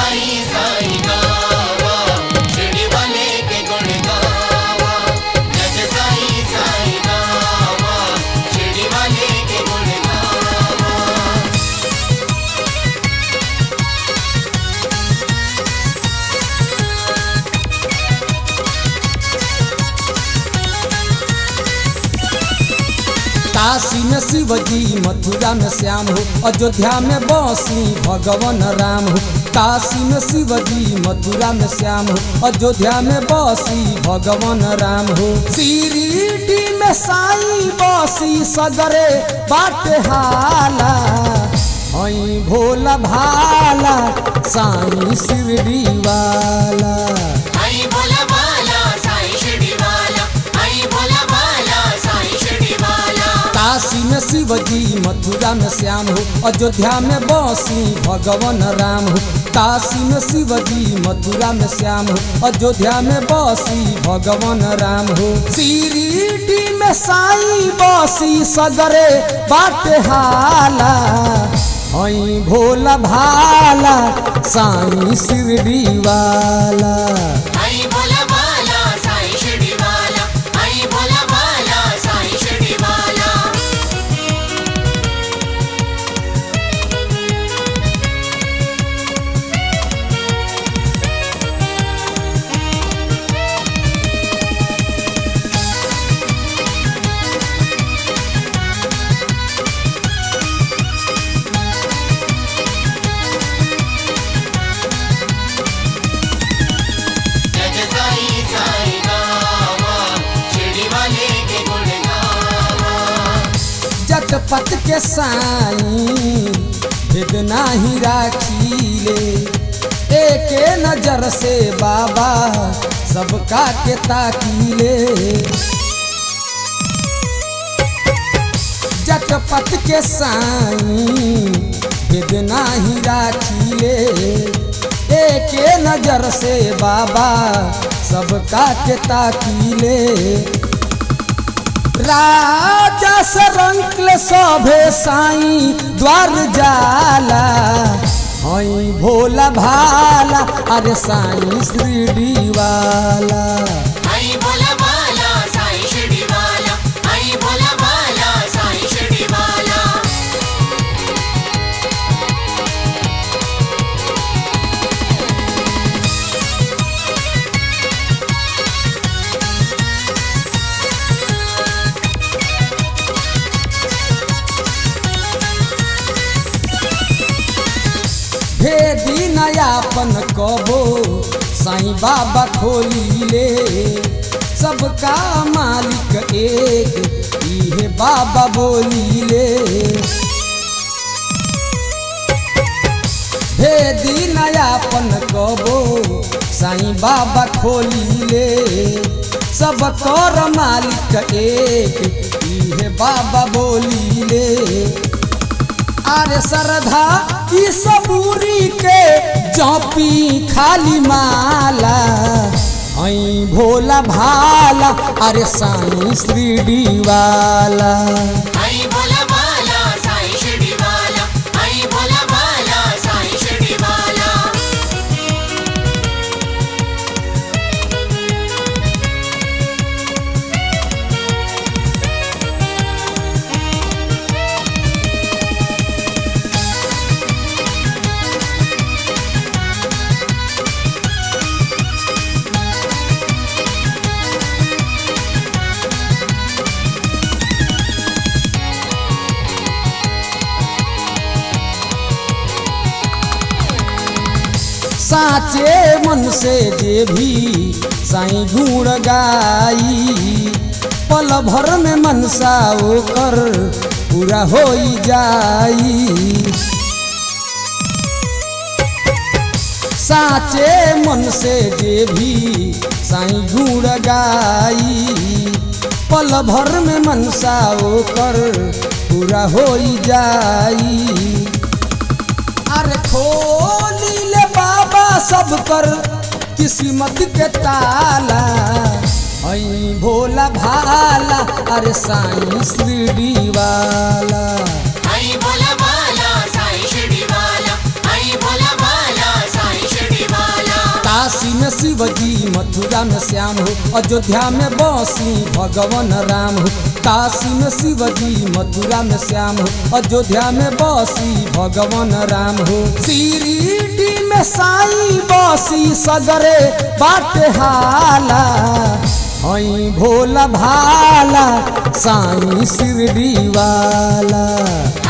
साईं साईं गावा शिरडी वाले के गुण गावा जज साईं साईं गावा शिरडी वाले के गुण गावा काशी में शिव जी मथुरा में श्याम हो अयोध्या में बसी भगवान राम हो काशी में शिव जी मथुरा में श्याम हो अयोध्या में बसी भगवान राम हो शिरडी में साई बसी सगरे बाट हाला हई भोला भाला साई शिरडी वाला आई बोला बाला साईं शिरडी वाला आई बोला बाला साईं शिरडी वाला काशी में शिव जी मथुरा में श्याम हो अयोध्या में बसी भगवान राम हो काशी में शिव जी मथुरा में श्याम हो अयोध्या में बसी भगवान राम हो शिरडी में साई बसी सगरे बाट हाला हई भोला भाला साई शिरडी वाला आई बोला बाला साईं शिरडी वाला आई बोला बाला साईं शिरडी वाला जज साईं साईं गावा शिरडी वाले के गुण गावा जटपट के साई भेद नाही राखीले एके नजर से बाबा सबका के ताकीले जटपट के साई भेद नाही राखीले एके नजर से बाबा सबका के ताकीले राजा से रंकले सभे साई द्वार जाला हई भोला भाला अरे साई श्रीडी वाला आई बोला बाला साईं शिरडी वाला आई बोला बाला साईं शिरडी वाला भेदी नयापन कबो साई बाबा खोलीले सबका मालिक एक इहे बाबा बोलीले भेदी नयापन कबो साई बाबा खोलीले सब कर मालिक एक इहे बाबा बोलीले अरे श्रद्धा ई सबूरी के जपी खाली माला आई भोला भाला अरे साई श्रीडी वाला आई बोला बाला साईं शिरडी वाला आई बोला बाला साईं शिरडी वाला साचे मन से जे भी साई गुण गाई पल भर में मनसा ओकर पूरा होई जाई साचे मन से जे भी साई गुण गाई पल भर में मनसा ओकर पूरा होई जाई अरे खोली ले बाबा सब कर किस्मत के ताला हई भोला भाला अरे साई श्रीडी वाला आई बोला बाला साईं शिरडी वाला आई बोला बाला साईं शिरडी शिवजी मथुरा में श्याम हो अयोध्या में बसी भगवान राम हो काशी में शिवजी मथुरा में श्याम हो अयोध्या में बसी भगवान राम हो शिरडी में साई बसी सगरे बाट हाला हई भोला भाला साई शिरडी वाला